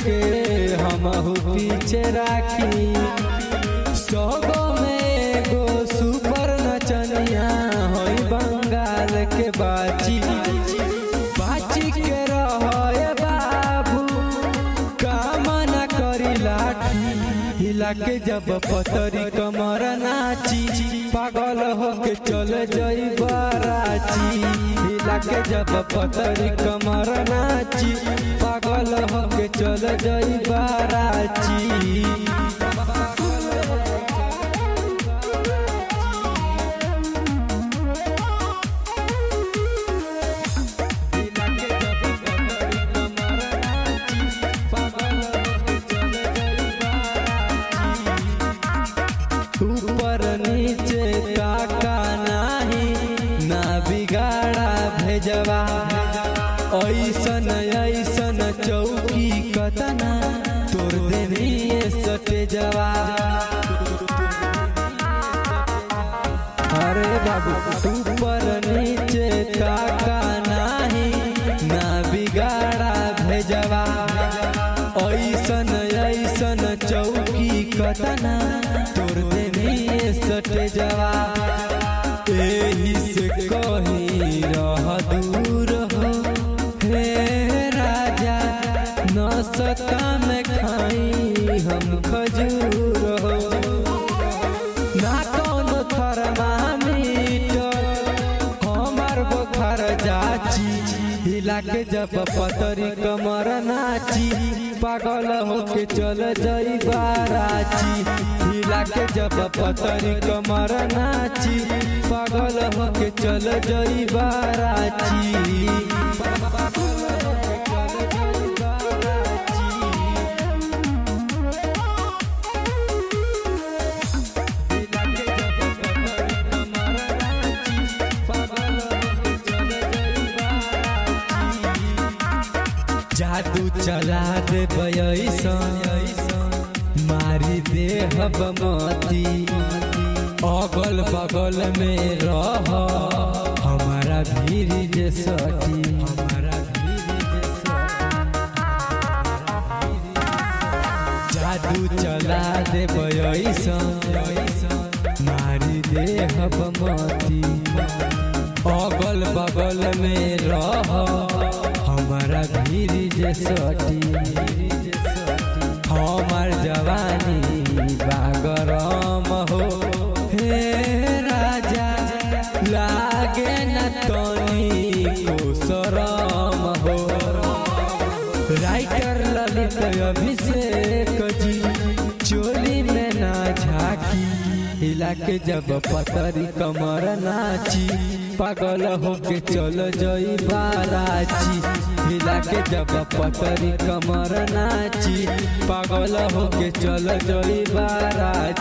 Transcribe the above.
के हम पीछे राखी सौगो में एगो सुपर नचनिया होई बंगाल के बाची बाची के रहे बाबू कामना करी लाठी हिला के जब पतरी कमर नाची पागल होके चल जई बाराची हिला के जब पतरी कमर नाची पागल होके चल जई बाराची ऊपर नीचे काका नाही ना बिगाड़ा भेजवा ऐसन ऐसन चौकी कतना तोर देनी सटे जवा अरे बाबू ऊपर नीचे काका नाही ना बिगाड़ा भेजवा ऐसन ऐसन चौकी कतना तोर देनी सटे जवा एही से कही रह दूर हो हे राजा न सका में खाई हम खजूर हो ना कौन थर्मामीटर हमार बुखार जाची हिला के जब पतरी कमर नाची पागल होके चल जई बाराची हिला के जब पतरी कमर नाची पागल होके चल जई बाराची जादू चला दे मारी दे मती अगल बगल में रह हमारा भीड़ जे सटी हमारा जादू चला दे मारी दे मती अगल बगल में रह हमारा भीड़ जे सटी हमार जवानी बागरम हो हे राजा लागे न तनी को शरम हो राइटर ललित अभिषेक जी चोली में ना झाकी हिला के जब पतरी कमर नाची पागल होके चल जई बाराची हिला के जब पतरी कमर नाची पागल होके चल जई बाराची